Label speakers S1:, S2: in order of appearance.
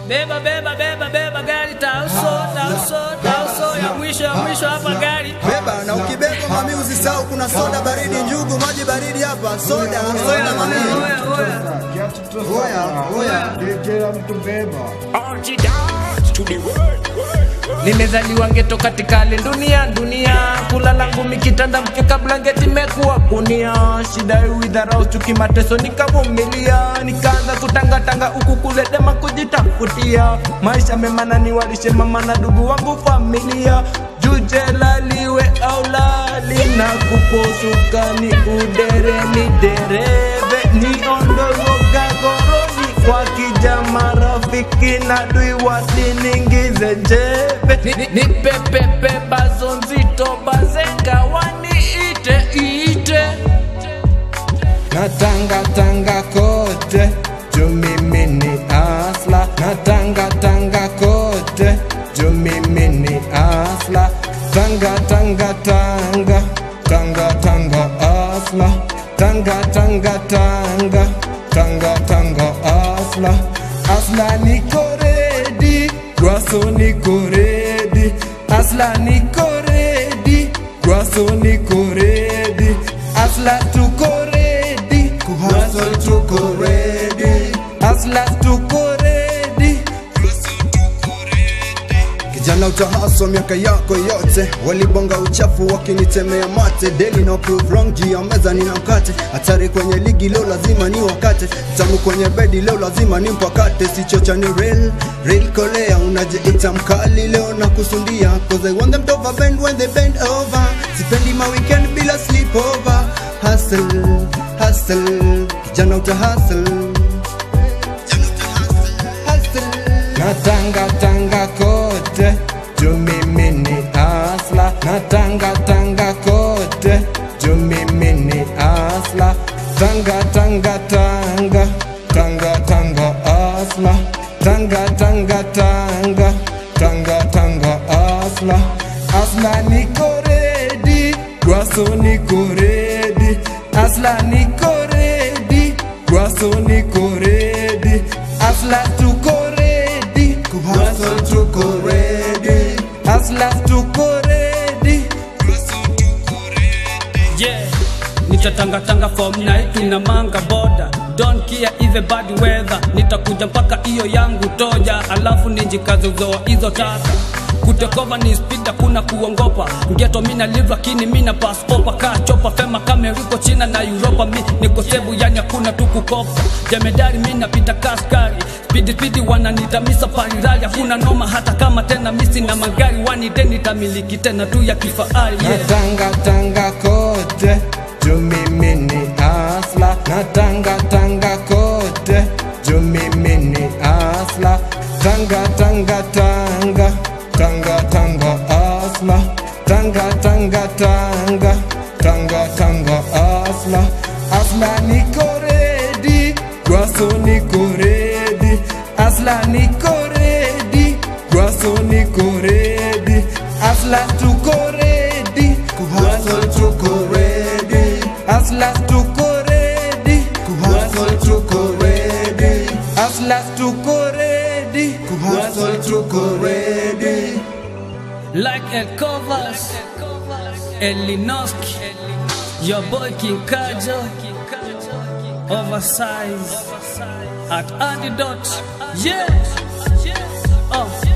S1: Beba beba beba beba gari tauso tauso tauso ya mwisho ya mwisho hapa gari.
S2: Beba na ukibeba mami usisahau kuna soda baridi, njugu, maji baridi hapa. Soda, soda mami.
S1: Oya oya.
S2: Oya, oya.
S3: Kila mtu beba.
S4: Archie dance to the world, world, world.
S1: Nimezaliwa ngeto katika hali dunia dunia, kulala ngumi kitanda mkeka blanketi mekuwa kunia, shida uidharau chuki mateso nikavumilia, nikaanza kutangatanga huku kule dema kujitafutia, maisha mema na niwalishe mama na ndugu wangu familia juje laliwe au lali na kuposuka ni udere ni dereve niondozoga goroni kwa kija marafiki na dui wasiningize jebe Ni- ni- nipepepe bazo nzito bazenga waniite ite natangatanga kote juu mimi ni asla natangatanga kote juu mimi ni asla tanga tanga tanga tanga tanga asla tanga tanga tanga tanga tanga asla asla niko redi gwaso niko redi asla niko redi gwaso niko redi asla tuko redi
S2: Kuhustle tuko ready.
S1: asla tuko redi
S2: Kijana utahaswa miaka yako yote, walibonga uchafu wakinitemea mate, daily no prove wrong, juu ya meza nina mkate, hatari kwenye ligi leo lazima ni wakate, tamu kwenye bedi leo lazima ni mpakate, sichocha ni real, real kolea, unajiita mkali leo na kusundia, cause I want them to overbend when they bend over, sipendi ma weekend bila sleepover, hustle, hustle, kijana utahustle, hustle.
S1: natangatanga kote juu mimi ni asla natangatanga kote juu mimi ni asla tanga tanga tanga tanga tanga asla tanga tanga tanga tanga tanga asla asla niko redi gwaso niko redi asla niko redi gwaso niko redi asla tuko redi
S2: Kuhustle tuko ready.
S1: asla tuko redi
S5: Yeah, nitatangatanga from night na manga boda don't care if a bad weather nitakuja mpaka hiyo yangu toja alafu ninjikaze uzoa hizo taka kutekova ni speed kuna kuongopa ngeto mina live lakini mina pass over kaa chopa fema kameriko china na europa mi niko sebu yani hakuna tu kukopa jemedari mi napita kaskari spidi spidi wananita misa parirali hakuna noma hata kama tena misi na magari wanide nitamiliki tena tu ya kifahari yeah.
S1: natangatanga kote juu mimi ni asla natangatanga kote juu mimi ni asla tanga tanga tanga tanga tanga asla tanga tanga tanga tanga tanga asla asla niko redi gwaso niko redi asla niko redi gwaso niko redi asla tuko redi
S2: Kuhustle tuko ready.
S1: asla tuko redi
S2: Kuhustle tuko ready.
S1: asla tuko redi
S2: Kuhustle tuko ready.
S5: like El Covas, Elinoski, your boy King Kajo, oversize at Antidote, yeah, oh.